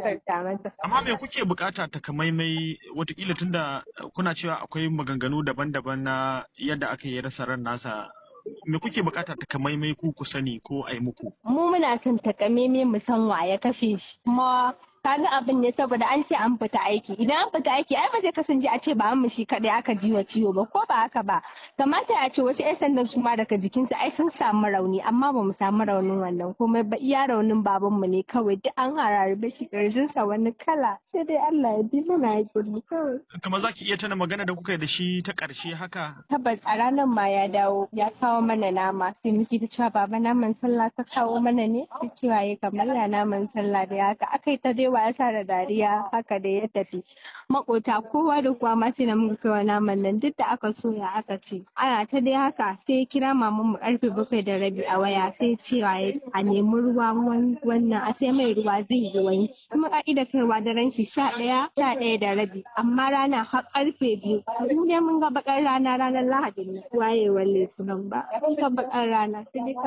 gafarta masa. Amma me kuke bukata takamaimai watakila tunda kuna cewa akwai maganganu daban-daban na yadda aka yi rasa ran nasa me kuke bukata takamaimai ku ku sani ko a yi muku? Mu muna son takamaimai mu san wa ya kashe shi. Kuma kaga abin ne saboda an ce an fita aiki idan an fita aiki ai ba zai kasance a ce ba mu shi kadai aka ji wa ciwo ba ko ba haka ba kamata a ce wasu 'yan sandan su ma daga jikinsu ai sun samu rauni amma ba mu samu raunin wannan komai ba iya raunin baban mu ne kawai duk an hararbe shi kirjinsa wani kala sai dai Allah ya bi mana hakuri kawai Kamar za ki iya tana magana da kuka yi da shi ta ƙarshe haka? tabbas a ranar ma ya dawo ya kawo mana nama sai muke ta cewa baba naman sallah ka kawo mana ne sai cewa ya kamar ya naman sallah da haka aka yi ta dai wasa da dariya haka da ya tafi makota kowa da kowa ma sai na muka kai wa naman nan duk da aka soya aka ce ana ta dai haka sai ya kira maman mu karfe bakwai da rabi a waya sai cewa ya a nemi ruwa wan- wannan a sai mai ruwa zai yi wanki kuma ka'ida kaiwa daren shi sha ɗaya sha ɗaya da rabi amma rana har karfe biyu mu dai mun ga bakar rana ranar lahadi ne wayewar litinin ba mun ga bakar rana sai dai